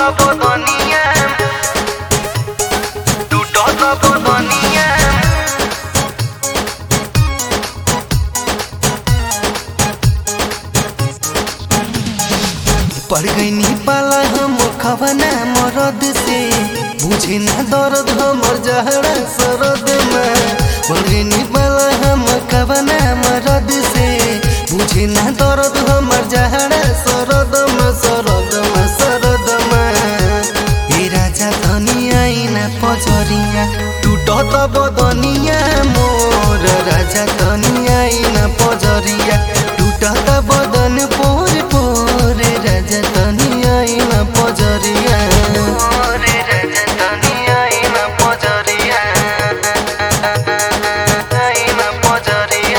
बदनिया टूटत बदनिया पड़ गई पाला हम खवना मरद से बुझे ना दर्द हमर जहरा सरद में पड़ गई पाला हम खवना मरद से बुझे ना दर्द हमर जहरा सरद में सरद में सरद में ए राजा धनी आईना पजरिया टूटत बदनिया मोर राजा धनी आईना पजरिया टूटत बदन पोर पोर राजा धनी आईना पजरिया रे राजा धनी आईना पजरिया आईना पजरिया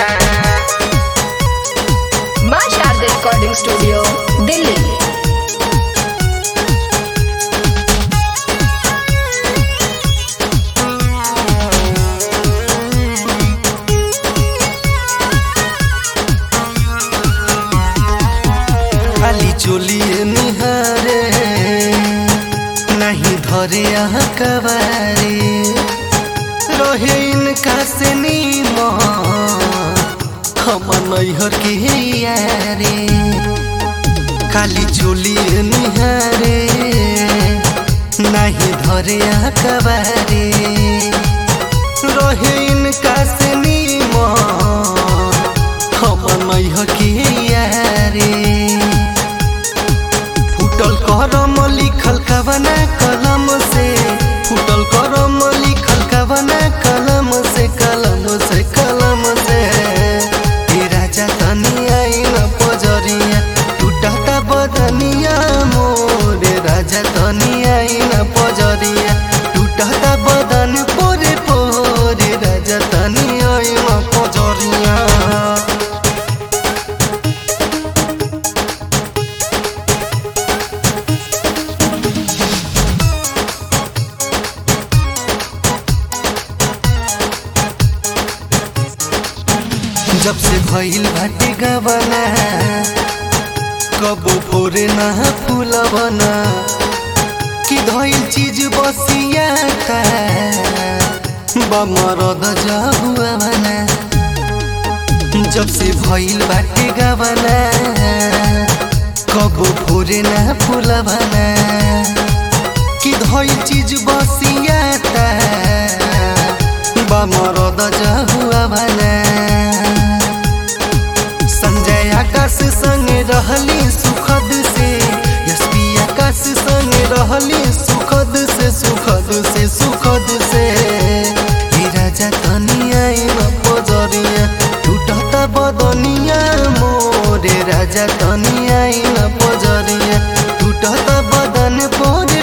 माँ शारदा रिकॉर्डिंग स्टूडियो दिल्ली खाली चोलिए निहारे नहीं धरे यहाँ कबारे रहे इनका से नीमा हम नैहर के यारे खाली चोलिए निहारे नहीं धरे यहाँ कबारे रहे इनका से नीमा हम नैहर के यारे फुटल करम लिखल कवना कलम से फुटल करम लिखल कवना कलम से कलम से कलम से ए राजा तनी आइन पजरिया टूटता बदनिया मोरे राजा तनी आइन पजरिया टूटता बदन पोरे पोरे राजा तनी आइन पजरिया जब से भइल बाटे गबना कबो फोरे ना फूलबना कि धइल चीज बसिया था बमरद जहुआ बना जब से भइल बाटे गबना कबो फोरे ना फूलबना कि धइल चीज बसिया था बमरद जहुआ बना संजय आकाश संग रहली सुखद से यशपी आकाश संग रहली सुखद से सुखद से सुखद से हे राजा तनी आइन पजरिया टूटता बदनिया मोरे राजा तनी आइन पजरिया टूटता बदन पोरे